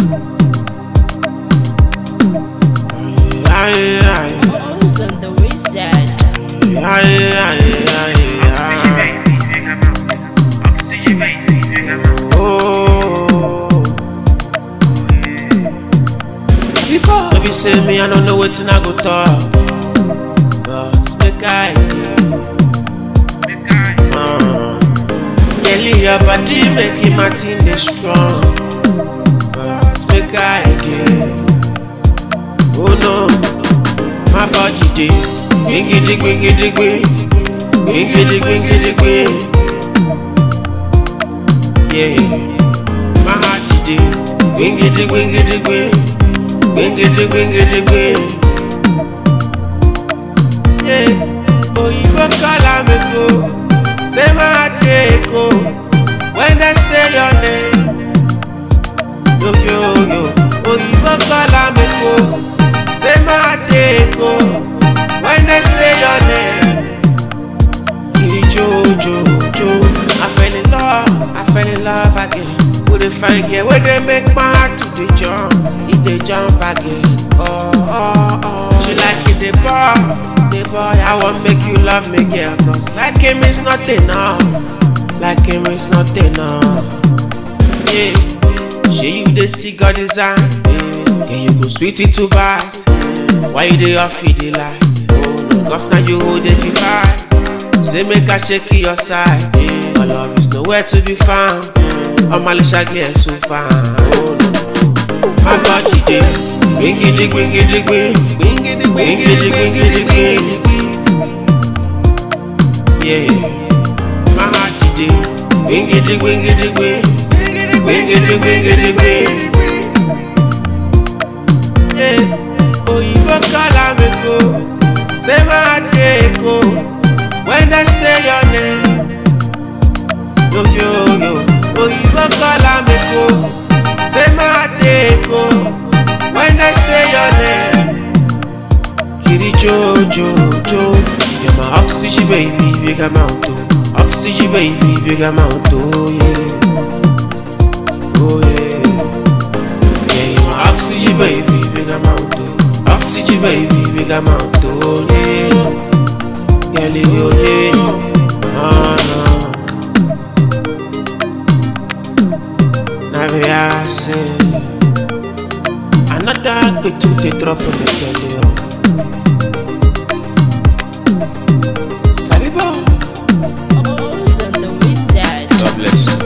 Aye, aye, Who's on the wizard? aye, aye, aye, aye. Oh. Maybe say me, I don't know what I go talk. But make I uh, Kelly, your body make him a thing dey strong. But make I Oh no, my body dey gbingidi gbingidi gbing, gbingidi gbingidi gbing. Yeah, my heart dey gbingidi gbingidi gbing, gbingidi gbingidi gbing. Yeah, oyinbo call am eko, say my heart dey eko when dem say your name. Yo yo yo, oyinbo call am eko, say my heart dey eko when dem say your name. Kiri jo jo jo, I fell in love, I fell in love again. With a fine girl, where they make my heart to the jump, it dey jump again. Oh oh oh, she like it the boy, the boy. I want make you love me, girl, cause like him is not enough, like him is not enough. Yeah, she you dey see God design, yeah. Can you go sweet it too bad? Why you dey off it the light? Oh no, cause now you hold the device. Say make I shake your side. Yeah. My love is nowhere to be found. I'm a little girl so fine. Oh no, my body dey gbingidi gbingidi gbing, gbingidi gbingidi gbingidi gbing. Yeah, my heart dey gbingidi gbingidi gbing, gbingidi gbingidi gbing. Yeah, oyinbo call am eko, say my heart dey eko when dem say your name. Yo yo yo, oyinbo call am eko, say my heart dey eko when dem say your name. Kiri jo jo jo, you're my oxygen baby, big amount oh. Oxygen baby, big amount oh yeah. Oh yeah. Yeah, you're my oxygen baby, big amount oh. Oxygen baby, big amount oh yeah. Girl, you yeah. Ah, no. Now we are say another bit to the drop of the belly. oh. Saliba. Who's on the wizard? God bless.